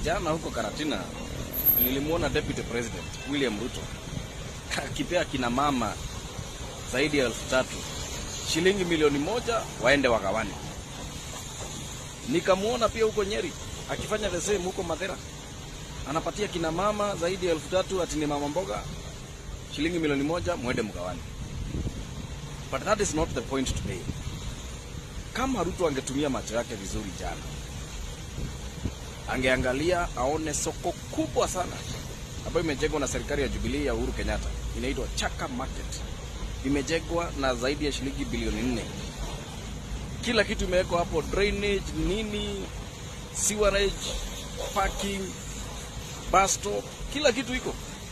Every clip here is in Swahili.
jana huko Karatina nilimwona Deputy President William Ruto akipea kina mama zaidi ya elfu tatu shilingi milioni moja waende wagawane. Nikamwona pia huko Nyeri akifanya the same huko Mathera, anapatia kina mama zaidi ya elfu tatu ati ni mama mboga shilingi milioni moja mwende mgawane. But that is not the point today. Kama Ruto angetumia macho yake vizuri jana, angeangalia aone soko kubwa sana ambayo imejengwa na serikali ya Jubilee ya Uhuru Kenyatta, inaitwa Chaka Market. Imejengwa na zaidi ya shilingi bilioni nne. Kila kitu imewekwa hapo, drainage, nini, sewerage, parking, bus stop, kila kitu iko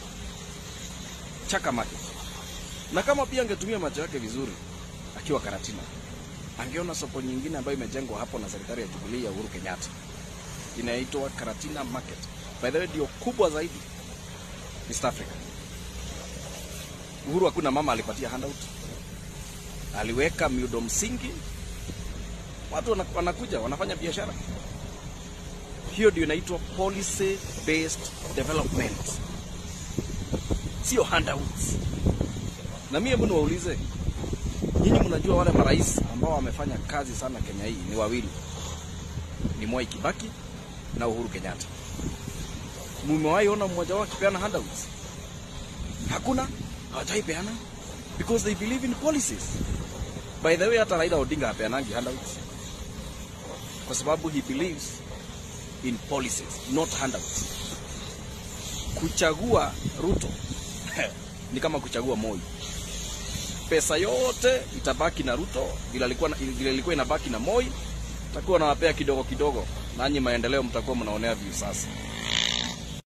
Chaka Market. Na kama pia angetumia macho yake vizuri akiwa Karatina, angeona soko nyingine ambayo imejengwa hapo na serikali ya Jubilee ya Uhuru Kenyatta, inaitwa Karatina Market. By the way, ndio kubwa zaidi East Africa. Uhuru hakuna mama alipatia handout, aliweka miundo msingi, watu wana- wanakuja wanafanya biashara. Hiyo ndio inaitwa policy based development, sio handouts. Na mimi hebu niwaulize nyinyi, mnajua wale marais ambao wamefanya kazi sana Kenya hii ni wawili, ni Mwai Kibaki na Uhuru Kenyatta. Mumewahi ona mmoja wao akipeana handouts? Hakuna, hawajai peana because they believe in policies. By the way, hata Raila Odinga hapeanangi handouts kwa sababu he believes in policies, not handouts. Kuchagua Ruto ni kama kuchagua Moi. Pesa yote itabaki na Ruto, vile alikuwa na- vile ilikuwa inabaki na Moi, takuwa nawapea kidogo kidogo, nanyi maendeleo mtakuwa mnaonea view sasa.